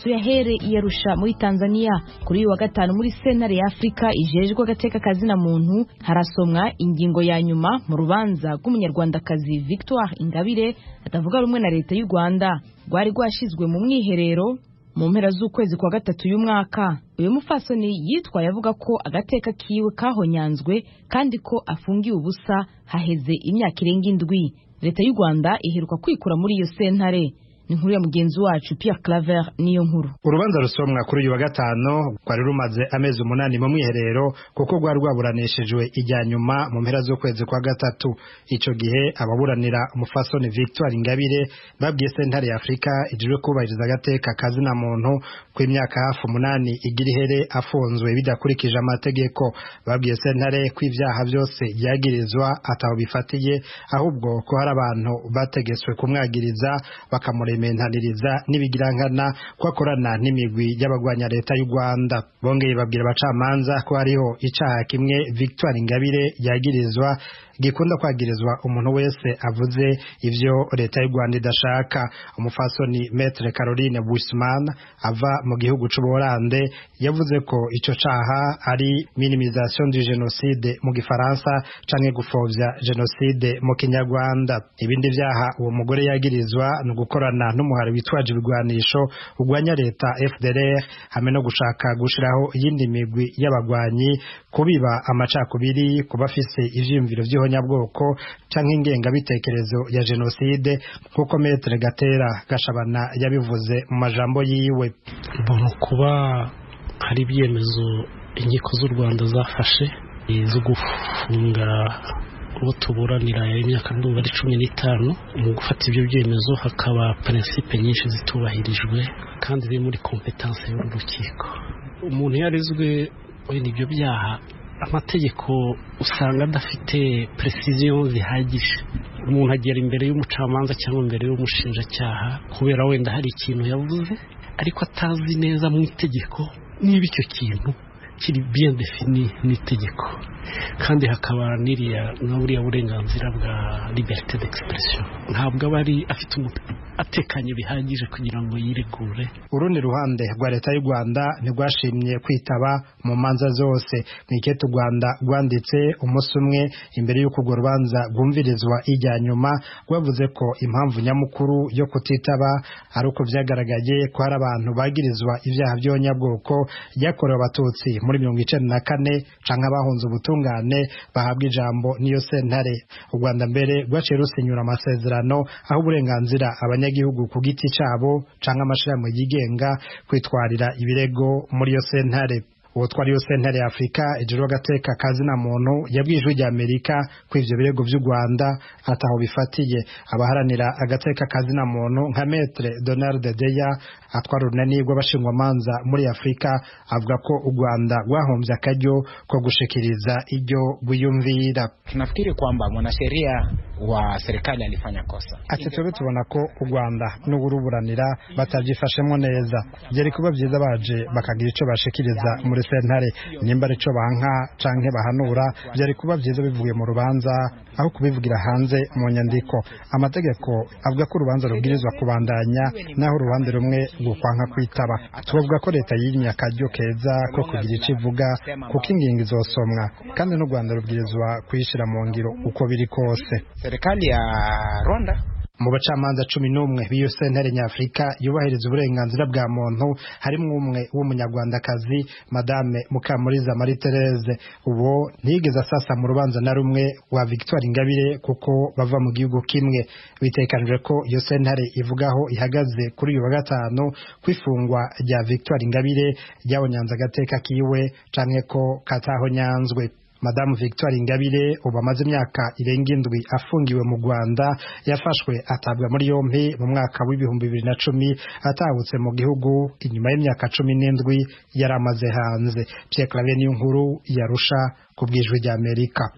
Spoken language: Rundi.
amaso yahere iyarusha muri tanzania kuri uyu wa gatanu muri sentare ya afurika ijejwe agateka kazina muntu harasomwa ingingo ya nyuma mu rubanza rw'umunyarwandakazi victoire ingabire atavuga rumwe na leta y'u rwanda rwari rwashyizwe mu mwiherero mu mpera z'ukwezi kwa gatatu y'umwaka uyu mufasoni yitwaye avuga ko agateka kiwe kahonyanzwe kandi ko afungiwe ubusa haheze imyaka irenga indwi leta y'u rwanda iheruka kwikura muri iyo sentare ni inkuru ya mugenzi wacu Pierre Claver niyo nkuru urubanza rusomwa kuri uyu wa gatanu rwari rumaze amezi umunani mu mwiherero kuko rwari rwaburanishijwe ijya nyuma mu mpera z'ukwezi kwa gatatu icyo gihe ababuranira umufasoni Victoire Ingabire babwiye sentare ya Afurika ijejwe kubahiriza agateka kazina muntu ku imyaka hafi umunani igira ihere afunzwe bidakurikije amategeko babwiye sentare ko ibyaha byose byagirizwa ataho bifatiye ahubwo ko hari abantu bategetswe kumwagiriza bakamurementaniriza n'ibigirankana ko akorana n'imigwi y'abagwanya leta y'u Rwanda bongeye babwira abacamanza ko hariho icaha kimwe Victoire Ingabire yagirizwa gikunda kwagirizwa umuntu wese avuze ivyo leta y'u Rwanda idashaka umufasoni Maître Caroline Buisman ava mu gihugu c'Ubuholande yavuze ko ico caha ari minimisation du génocide mu gifaransa canke gupfovya genocide mu kinyarwanda ibindi vyaha uwo mugore yagirizwa ni ugukorana n'umuhari witwaje ibigwanisho ugwanya leta FDLR hamwe no gushaka gushiraho iyindi migwi y'abagwanyi kubiba amacakubiri kubafise ivyiyumviro vy'ihonyabwoko canke ingengabitekerezo ya jenoside nk'uko Maître Gatera Gashabana yabivuze mu majambo yiwe mbona kuba hari ibyemezo inkiko z'u Rwanda zafashe zo gufunga uwo tuburanira imyaka ndumva ari cumi n'itanu mu gufata ibyo byemezo hakaba prinsipe nyinshi zitubahirijwe kandi ziri muri kompetanse y'uru rukiko umuntu yarizwe wenda ibyo byaha amategeko usanga adafite precision zihagije umuntu agera imbere y'umucamanza cyangwa imbere y'umushinjacyaha kubera wenda hari ikintu yavuze ariko atazi neza mu itegeko niba icyo kintu kiri bien defini n'itegeko kandi hakaba n'iriya na buriya burenganzira bwa liberté d'expression ntabwo aba ari afite atekanye bihagije kugira ngo yiregure urundi ruhande rwa leta y'u Rwanda ntirwashimye kwitaba mu manza zose mu ikete u Rwanda rwanditse umunsi umwe imbere y'uko urwo rubanza rwumvirizwa ijya nyuma rwavuze ko impamvu nyamukuru yo kutitaba ari uko byagaragaye ko hari abantu bagirizwa ibyaha by'abanyabwoko byakorewe abatutsi muri mirongo icenda na kane canke abahunze ubutungane bahabwa ijambo n'iyo sentare u Rwanda mbere rwaciye rusinyura amasezerano aho uburenganzira abanyagihugu ku giti cabo canke amashirahamwe yigenga kwitwarira ibirego muri iyo sentare uwo twari yo sentare ya Afrika ijuru agateka kazina muntu yabwiye ijwi rya Amerika ko ivyo birego vy'u Rwanda ataho bifatiye abaharanira agateka kazina muntu nka Maître Donald Deya atwara urunani rw'abashingwamanza muri Afrika avuga ko u Rwanda rwahombye akaryo ko gushikiriza iryo buyumvira tunafikiri kwamba mwanasheria wa serikali alifanya kosa ati twebwe tubona ko u Rwanda n'uburuburanira batavyifashemwo neza byari kuba vyiza baje bakagira ico bashikiriza muri sentare nimba arico banka canke bahanura byari kuba vyiza bivuye mu rubanza aho kubivugira hanze mu nyandiko amategeko avuga ko urubanza rubwirizwa kubandanya naho uruhande rumwe gukwanka kwitaba tubavuga ko leta yimye akaryo keza ko kugira ico ivuga kuko ingingo izosomwa kandi n'u Rwanda rubwirizwa kuyishira mu ngiro uko biri kose serikali ya Rwanda mu bacamanza cumi n'umwe b'iyo sentare nyafurika yubahiriza uburenganzira bwa muntu harimo umwe w'umunyarwandakazi madame mukamuriza marie therese ubu ntiyigeze asasa mu rubanza na rumwe wa victoire ingabire kuko bava mu gihugu kimwe bitekanijwe ko iyo sentare ivugaho ihagaze kuri uyu wa gatanu kw'ifungwa rya victoire ingabire ryabonyanze agateka kiwe canke ko katahonyanzwe madamu victoire ingabire ubu amaze imyaka irenga indwi afungiwe mu rwanda yafashwe atabwa muri yompi mu mwaka w'ibihumbi bibiri na cumi atahutse mu gihugu inyuma y'imyaka cumi n'indwi yari amaze hanze pierre claver niyo nkuru yarusha ku bwijwi ry'amerika